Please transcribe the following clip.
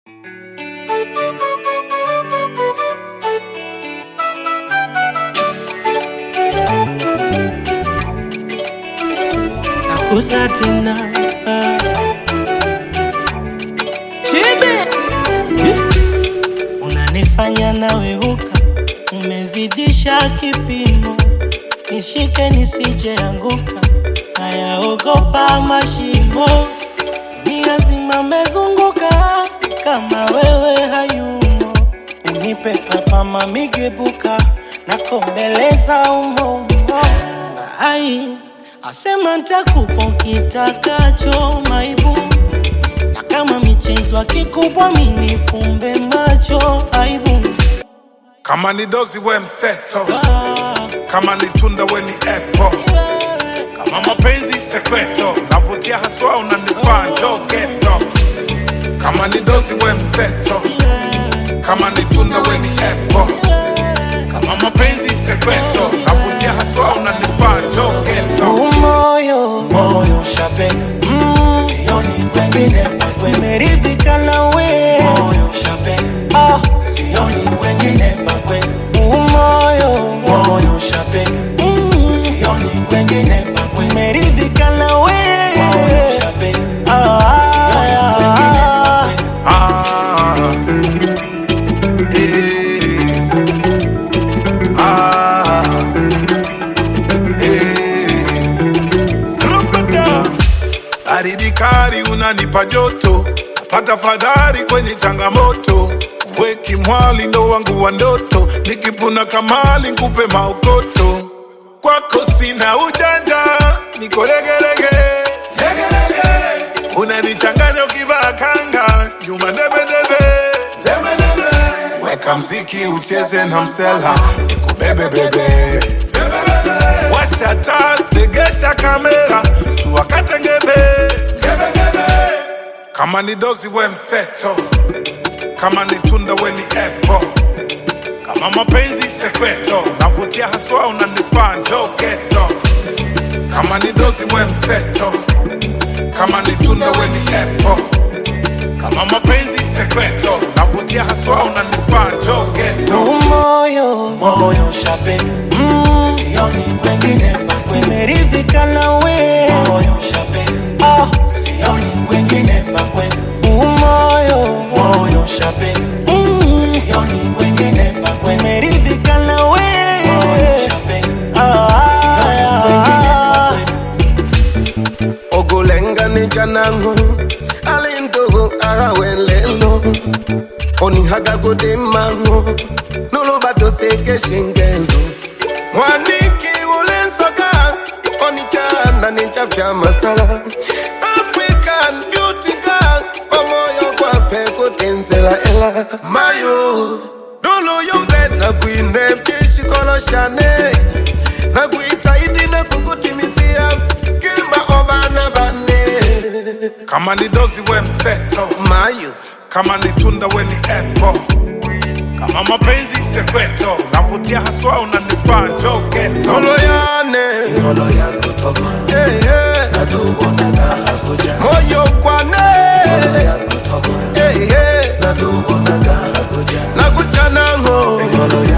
kusa tena Chibe unanifanya naweuka, umezidisha kipimo, nishike nisijeanguka, nayaogopa mashimo, dunia zima mezunguka, kama wewe hayumo, unipe papa mamigebuka, nakombeleza umo ai asema ntakupa kitakacho maibu na kama michezo akikubwa minifumbe macho aibu kama ni dozi we mseto Ah, kama ni tunda we ni epo kama mapenzi sekweto navutia haswa unanifaa njo geto kama ni dozi we mseto kama ni tunda we ni epo kama mapenzi sekweto navutia haswa unanifaa njo geto umoyo moyo shapena mm, sioni kwengine pakwe meridhika nawe moyo shapena ah, sioni kwengine pakwe umoyo moyo shapena mm, sioni kwengine pakwe meridhika nawe moyo shapena ah, sioni kwengine pakwe Ah, eh, ah, eh. Rupata. Baridi kali unanipa joto, napata fadhari kwenye changamoto. Weki mwali ndo wangu wa ndoto, nikipuna kamali nkupe maokoto. Kwako sina ujanja, niko legelege legelege. Unanichanganya ukivaa kanga, nyuma debedebe debedebe. Weka mziki ucheze na msela, nikubebe bebe Washa taa, tegesha kamera, tuwakate ngebe kama ni dozi we mseto, kama ni tunda we ni epo, kama mapenzi sekweto, navutia haswa unanifaa njo geto. Kama ni dozi we mseto, kama ni tunda we ni epo, kama mapenzi sekweto, navutia haswa unanifaa njo geto. umoyo moyo shapena mm, sioni kwengine pakwe meridhika nawe moyo shapena ah, sioni kwengine pakwe umoyo moyo shapena mm, sioni kwengine pakwe meridhika nawe moyo shapena ah, sioni kwengine pakwe ogolenga ni janango alintogo agawelelo onihagagode mango nolobato seke shingendo mwaniki ulensoka onichana nichapcha masala african beauty girl omoyo kwape kotenzela ela mayo noloyombe nakwine pishikoloshane nakuitaidi nakukutimizia kimba obana bane Kama ni dozi we mseto, mayo kama ni tunda we ni epo, kama mapenzi sekweto, navutia haswa unanifaa njo geto. oloyane Ngolo yako toka hey, hey. natubonaga hakuja moyo kwane Ngolo yako toka hey, hey. natubonaga hakuja nakuchanango Ngolo